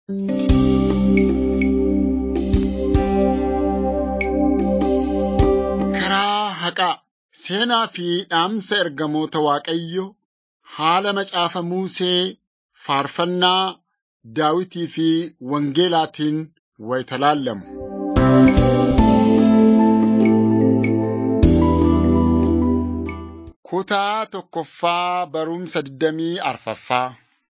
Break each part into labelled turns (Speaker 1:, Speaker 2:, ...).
Speaker 1: Karaa haqaa seenaa fi dhaamsa ergamoota Waaqayyo haala macaafa Musee faarfannaa Daawitii fi Wangeelaatiin wayita laallamu. Kutaa tokkoffaa barumsa digdamii arfaffaa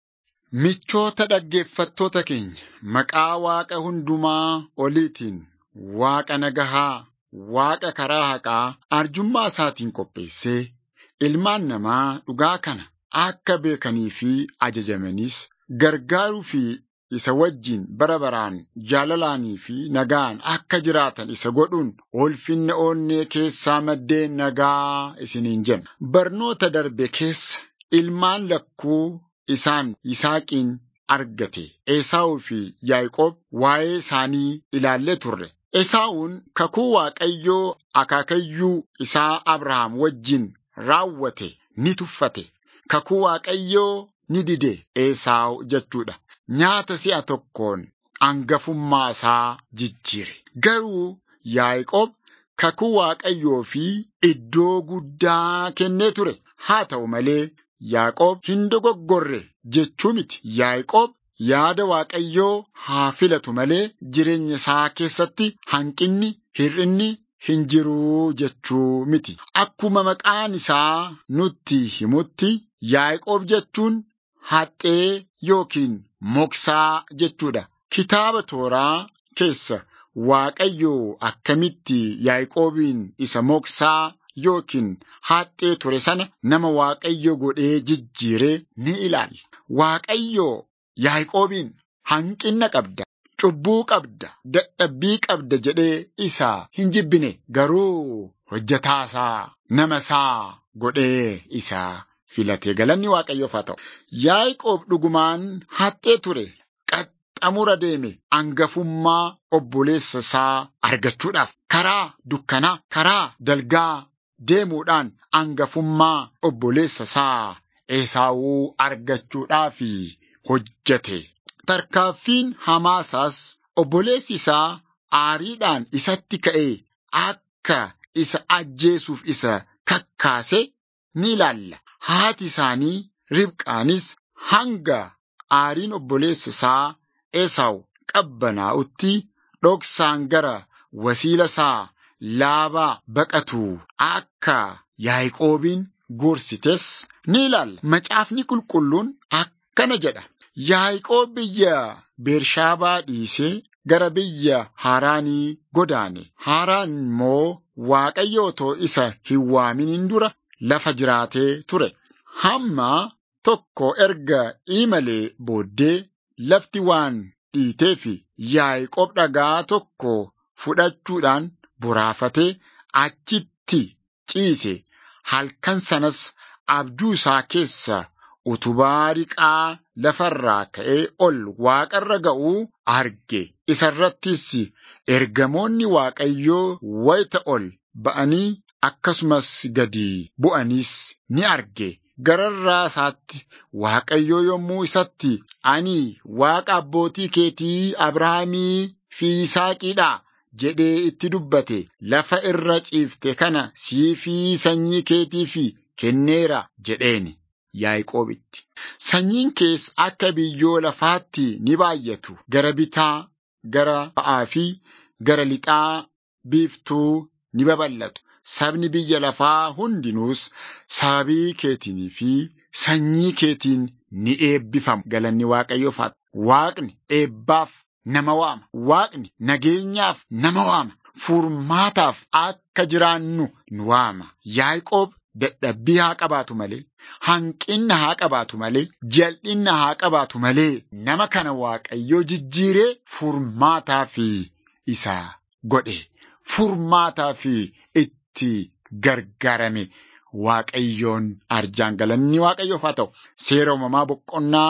Speaker 1: Michoota dhaggeeffattoota keenya, maqaa Waaqa hundumaa oliitiin Waaqa nagahaa, Waaqa karaa haqaa arjummaa isaatiin qopheessee ilmaan namaa dhugaa kana akka beekanii fi ajajamanis gargaaruu fi isa wajjin bara baraan jaalalaanii fi nagaan akka jiraatan isa godhuun ulfinna onnee keessaa maddeen nagaa isiniin jenna. Barnoota darbe keessa ilmaan lakkuu isaan Yisaaqiin argate Esaawuu fi Yaaqoob waa'ee isaanii ilaallee turre. Esaawun kakuu Waaqayyoo akaakayyuu isaa Abrahaam wajjin raawwate ni tuffate. Kakuu Waaqayyoo ni dide Esaawu jechuudha. Nyaata si'a tokkoon hangafummaa isaa jijjiire. Garuu Yaaqoob kakuu Waaqayyoo fi iddoo guddaa kennee ture. Haa ta'u malee Yaaqoob hin dogoggorre jechuu miti. Yaaqoob yaada Waaqayyoo haa filatu malee jireenya isaa keessatti hanqinni, hir'inni hin jiruu jechuu miti. Akkuma maqaan isaa nutti himutti Yaaqoob jechuun haxxee yookiin moksaa jechuudha. Kitaaba tooraa keessa Waaqayyoo akkamitti Yaaqoobiin isa moksaa yookiin haxxee ture sana nama Waaqayyo godhee jijjiiree ni ilaalla. Waaqayyoo Yaaqoobiin hanqina qabda, cubbuu qabda, dadhabbii qabda jedhee isa hin jibbine garuu hojjetaasaa nama isaa godhee isa filate galanni Waaqayyoof haa ta'u. Yaaqoob dhugumaan haxxee ture. Qaxxamura deeme hangafummaa obboleessa isaa argachuudhaaf karaa dukkanaa, karaa dalgaa deemuudhaan hangafummaa obboleessa isaa Esaawuu argachuudhaaf hojjete. Tarkaaffiin hamaasaas obboleessi isaa aariidhaan isatti ka'ee akka isa ajjeesuuf isa kakkaase ni ilaalla. Haati isaanii Ribqaanis hanga aariin obboleessa isaa Esaawu qabbanaa'utti dhoksaan gara wasiila isaa laabaa baqatu akka Yaaqoobiin gorsites ni ilaalla. Macaafni qulqulluun akkana jedha. Yaaqoob biyya Beershaabaa dhiisee gara biyya Haaraanii godaane. Haaraan immoo Waaqayyo otoo isa hin waaminiin dura lafa jiraatee ture. Hamma tokko erga imalee booddee lafti waan dhiiteef Yaaqoob dhagaa tokko fudhachuudhaan boraafatee achitti ciise. Halkan sanas abjuu isaa keessa utubaa riqaa lafarraa ka'ee ol waaqarra ga'uu arge. Isarrattis ergamoonni Waaqayyoo wayita ol ba'anii akkasumas gadi bu'anis ni arge. Gararraa isaatti Waaqayyoo yommuu isatti ani Waaqa abbootii keetii Abrahaamii fi Yisaaqiidha jedhee itti dubbate lafa irra ciifte kana sii fi sanyii keetiif kenneera jedheeni Yaaqoobitti. Sanyiin kees akka biyyoo lafaatti ni baay'atu gara bitaa, gara ba'aa fi gara lixaa biiftuu ni babal'atu. Sabni biyya lafaa hundinuus sababii keetinii fi sanyii keetiin ni eebbifamu. Galanni Waaqayyoof haa Waaqni eebbaaf nama waama. Waaqni nageenyaaf nama waama. Furmaataaf akka jiraannu nu waama. Yaaqoob dadhabbii haa qabaatu malee, hanqinna haa qabaatu malee, jal'inna haa qabaatu malee, nama kana Waaqayyoo jijjiiree furmaataa fi isa godhe. Furmaataa fi itti gargaarame Waaqayyoon arjaan galanni Waaqayyoof haa ta'u. Seera uumamaa boqonnaa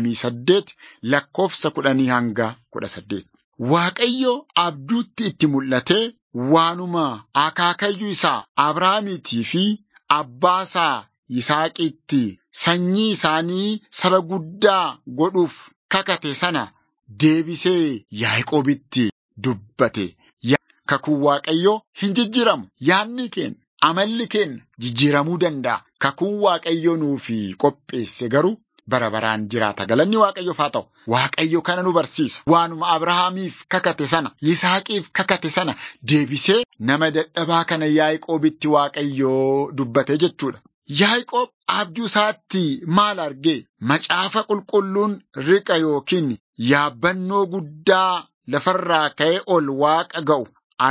Speaker 1: 28 lakkoofsa kudhanii hanga kudha saddeet. Waaqayyo abduutti itti mul'atee waanuma akaakayyuu isaa Abrahaamiitii fi abbaa isaa Yisaaqiitti sanyii isaanii saba guddaa godhuuf kakate sana deebisee Yaaqoobitti dubbate. Kakuun Waaqayyoo hin jijjiiramu. Yaadni keenya, amalli keenya jijjiiramuu danda'a. Kakuun Waaqayyoo nuufi qopheesse garuu bara baraan jiraata. Galanni Waaqayyoof haa ta'u. Waaqayyo kana nu barsiisa. Waanuma Abrahaamiif kakate sana, Yisaaqiif kakate sana deebisee nama dadhabaa kana Yaaqoobitti Waaqayyoo dubbate jechuudha. Yaaqoob abjuu isaatti maal argee? Macaafa qulqulluun riqa yookiin yaabbannoo guddaa lafarraa ka'ee ol waaqa ga'u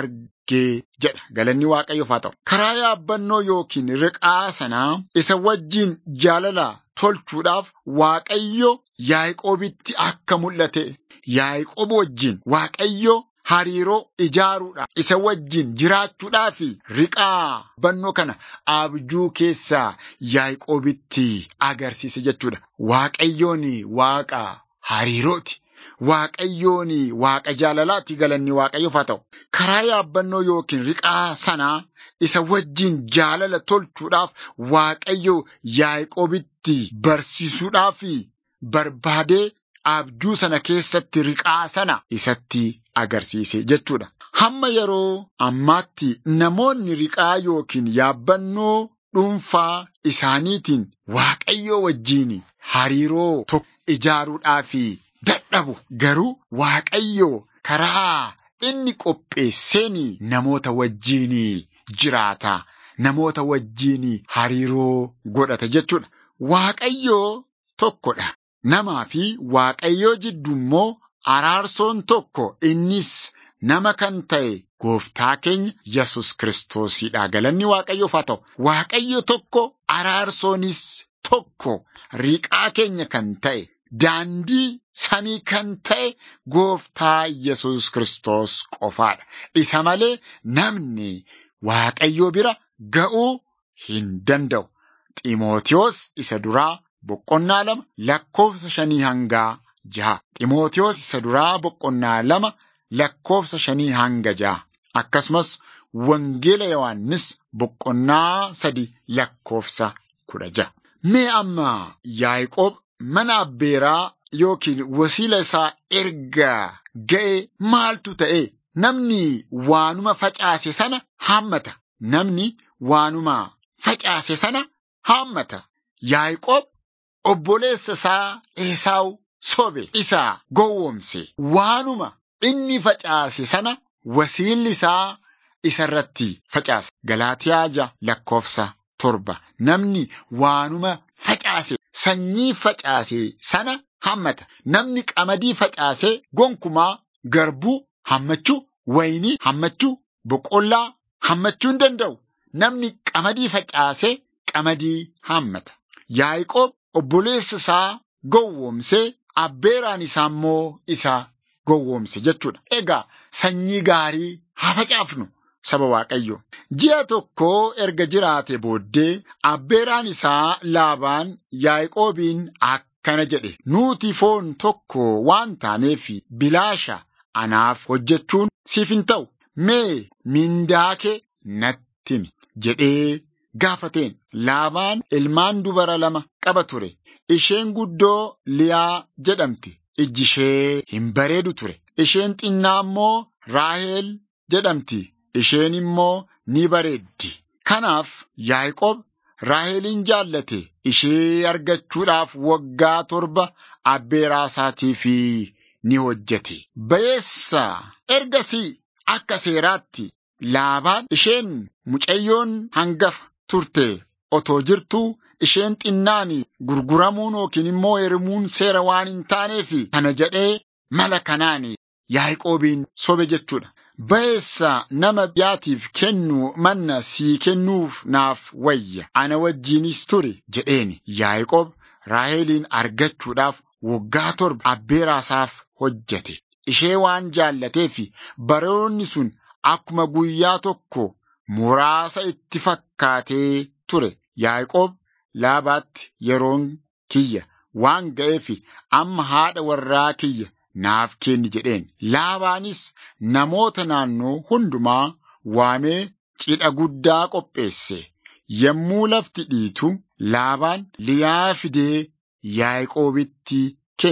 Speaker 1: argee jedha. Galanni Waaqayyoof haa ta'u. Karaa yaabbannoo yookiin riqaa sanaa isa wajjin jaalala tolchuudhaaf Waaqayyo Yaaqoobitti akka mul'ate Yaaqoob wajjin Waaqayyo hariiroo ijaaruudhaaf isa wajjin jiraachuudhaaf riqaa yaabbannoo kana abjuu keessaa Yaaqoobitti agarsiise jechuudha. Waaqayyoon Waaqa hariirooti. Waaqayyoon waaqa jaalalaatti galanni waaqayyoof haa ta'u. Karaa yaabbannoo yookiin riqaa sanaa isa wajjin jaalala tolchuudhaaf waaqayyo Yaaqoobitti barsiisuudhaaf barbaadee abjuu sana keessatti riqaa sana isatti agarsiise jechuudha. Hamma yeroo ammaatti namoonni riqaa yookiin yaabbannoo dhuunfaa isaaniitiin waaqayyoo wajjiin hariiroo tokko ijaaruudhaaf dadhabu garuu waaqayyo karaa inni qopheesseen namoota wajjiin jiraata namoota wajjiin hariiroo godhata jechuudha. Waaqayyoo tokkodha. Namaa fi waaqayyoo jidduu immoo araarsoon tokko innis nama kan ta'e gooftaa keenya Yesus Kiristoosidha. Galanni waaqayyoof haa ta'u. Waaqayyo tokko araarsoonis tokko riqaa keenya kan ta'e daandii samii kan ta'e gooftaa Yesus Kiristoos qofaadha. Isa malee namni waaqayyoo bira ga'uu hin danda'u. Ximootiyoos isa duraa boqonnaa lama lakkoofsa shanii hangaa jaha. Ximootiyoos isa duraa boqonnaa lama lakkoofsa shanii hanga jaha. Akkasumas Wangeela Yohaannis boqonnaa sadi lakkoofsa kudha jaha. Mee amma Yaaqoob mana abbeeraa yookiin wasiila isaa erga ga'e maaltu ta'e? Namni waanuma facaase sana haammata. Namni waanuma facaase sana haammata. Yaaqoob obboleessa isaa Esaawu sobe isa gowwoomse. Waanuma inni facaase sana wasiilli isaa isarratti facaase. Galaatiyaa jaha lakkoofsa torba. Namni waanuma facaase sanyii facaase sana hammata. Namni qamadii facaase gonkumaa garbuu hammachuu, wayinii hammachuu, boqqollaa hammachuu hin danda'u. Namni qamadii facaase qamadii hammata. Yaaqoob obboleessa isaa gowwoomsee abbeeraan isaa immoo isa gowwoomse jechuudha. Egaa sanyii gaarii haa facaafnu. Saba Waaqayyo. Ji'a tokko erga jiraate booddee abbeeraan isaa laabaan Yaaqoobiin akkana jedhe. Nuti foon tokko waan taaneef bilaasha anaaf hojjechuun siif hin ta'u. Mee mindaa kee natti himi jedhee gaafateen. Laabaan ilmaan dubara lama qaba ture. Isheen guddoo Liyaa jedhamti. Ijji ishee hin bareedu ture. Isheen xinnaa immoo Raaheel jedhamti. Isheen immoo ni bareeddi. Kanaaf Yaaqoob Raahelin jaallate ishee argachuudhaaf waggaa torba abbeeraa isaatiif ni hojjete. Bayeessa ergasii akka seeraatti laabaan isheen mucayyoon hangafa turte otoo jirtuu isheen xinnaan gurguramuun yookiin immoo heerumuun seera waan hin taaneef kana jedhee mala kanaan Yaaqoobiin sobe jechuudha. Bayeessa nama biyyaatiif kennu manna sii kennuuf naaf wayya ana wajjiinis ture jedheeni Yaaqoob Raaheliin argachuudhaaf waggaa torba abbeeraasaaf hojjete. Ishee waan jaallateef baroonni sun akkuma guyyaa tokko muraasa itti fakkaatee ture. Yaaqoob laabaatti yeroon kiyya waan ga'eef amma haadha warraa kiyya naaf kenni jedheen. Laabaanis namoota naannoo hundumaa waamee cidha guddaa qopheesse. Yommuu lafti dhiitu laabaan liyaa fidee Yaaqoobitti kenne.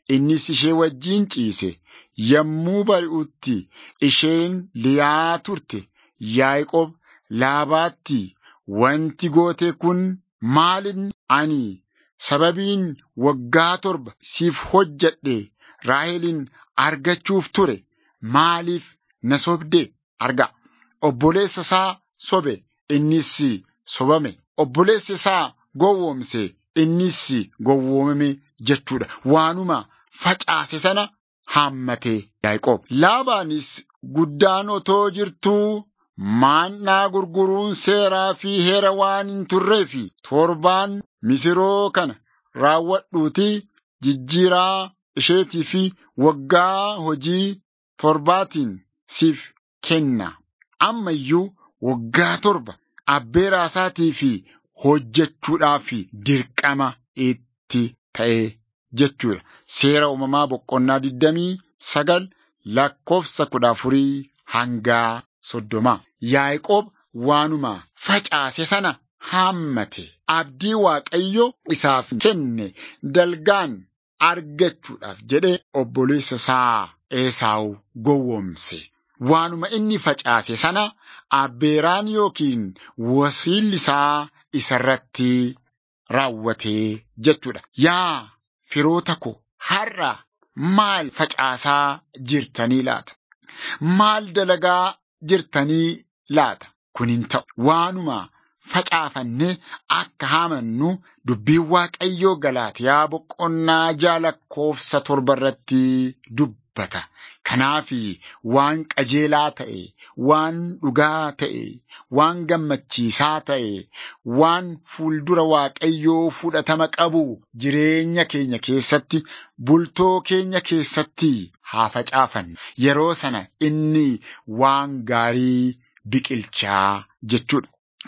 Speaker 1: innis ishee wajjiin ciise. Yommuu bari'utti isheen liyaa turte. Yaaqoob Laabaatti wanti goote kun maalin ani sababiin waggaa torba siif hojjedhe Raahelin argachuuf ture maaliif na sobde arga. Obboleessa isaa sobe innis sobame. Obboleessa isaa gowwoomse innis gowwoomame jechuudha. Waanuma facaase sana haammate Yaaqoob. Laabaanis guddaan otoo jirtuu maannaa gurguruun seeraa fi heera waan hin turree fi torbaan misiroo kana raawwadhuutii jijjiiraa isheetii fi waggaa hojii torbaatiin siif kenna. Amma iyyuu waggaa torba abbeeraa isaatii fi hojjechuudhaaf dirqama itti ta'e jechuudha. Seera uumamaa boqonnaa digdamii sagal lakkoofsa kudha afurii hangaa soddoma. Yaaqoob waanuma facaase sana haammate. Abdii Waaqayyo isaaf kenne dalgaan argachuudhaaf jedhee obboleessa isaa Esaawu gowwoomse. Waanuma inni facaase sana abbeeraan yookiin wasiilli isaa isarratti raawwatee jechuudha. Yaa firoota ko har'a maal facaasaa jirtanii laata? Maal dalagaa jirtanii laata? Kun hin ta'u. Waanuma facaafannee akka haamannu dubbiin Waaqayyoo Galaatiyaa boqonnaa ja'a lakkoofsa torba irratti dubbata. Kanaaf waan qajeelaa ta'e, waan dhugaa ta'e, waan gammachiisaa ta'e, waan fuuldura Waaqayyoo fudhatama qabu jireenya keenya keessatti, bultoo keenya keessatti haa facaafannu. Yeroo sana inni waan gaarii biqilchaa jechuudha.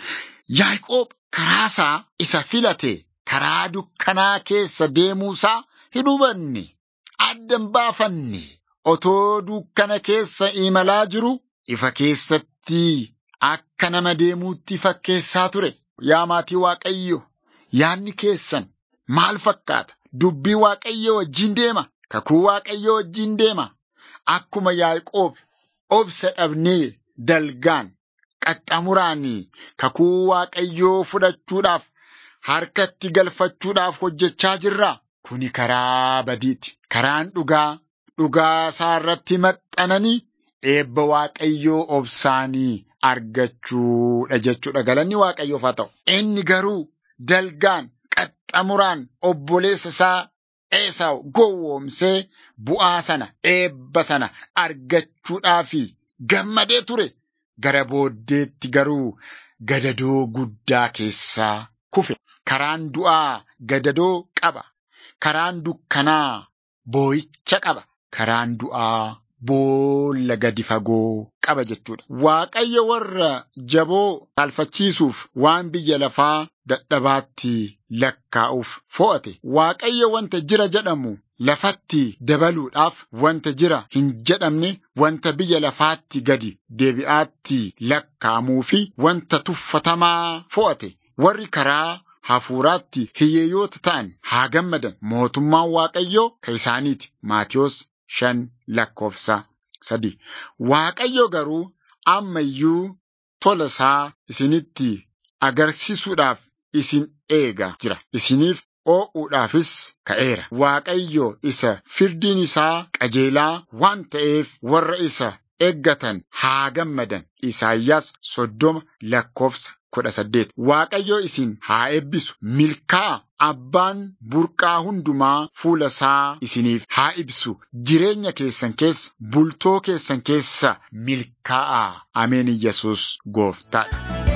Speaker 1: Yaaqoob karaasaa isa filate karaa dukkanaa keessa deemuusaa hin hubanne, adda hin baafanne. Otoo dukkana keessa imalaa jiru ifa keessatti akka nama deemuutti fakkeessaa ture. Yaa maatii Waaqayyo, yaadni keessan maal fakkaata? Dubbii Waaqayyo wajjin deema. Kakuu Waaqayyo wajjin deema. Akkuma Yaaqoob obsa dhabnee dalgaan qaxxamuraan kakuu Waaqayyoo fudhachuudhaaf harkatti galfachuudhaaf hojjechaa jirra. Kuni karaa badiiti. Karaan dhugaa. dhugaa isaa irratti maxxananii eebba waaqayyoo obsaanii argachuudha jechuudha. Galanni waaqayyoof haa ta'u. Inni garuu dalgaan qaxxamuraan obboleessa isaa Esaawu gowwoomsee bu'aa sana eebba sana argachuudhaaf gammadee ture. Gara booddeetti garuu gadadoo guddaa keessaa kufe. Karaan du'aa gadadoo qaba. Karaan dukkanaa boo'icha qaba. Karaan du'aa boolla gadi fagoo qaba jechuudha. Waaqayyo warra jaboo saalfachiisuuf waan biyya lafaa dadhabaatti lakkaa'uuf fo'ate. Waaqayyo wanta jira jedhamu lafatti dabaluudhaaf wanta jira hin jedhamne wanta biyya lafaatti gadi deebi'aatti lakkaa'amuu fi wanta tuffatamaa fo'ate. Warri karaa hafuuraatti hiyyeeyyoota ta'an haa gammadan mootummaan waaqayyoo kan isaaniiti. Maatiyos shan lakkoofsa sadi. Waaqayyo garuu amma iyyuu tola isaa isinitti agarsiisuudhaaf isin eega jira. Isiniif oo'uudhaafis ka'eera. Waaqayyo isa firdiin isaa qajeelaa waan ta'eef warra isa eeggatan haa gammadan. Isaayyaas soddoma lakkoofsa kudha saddeet. Waaqayyo isin haa eebbisu. Milkaa'a abbaan burqaa hundumaa fuula isaa isiniif haa ibsu. Jireenya keessan keessa, bultoo keessan keessa milkaa'a. Ameen Iyyasuus gooftaadha.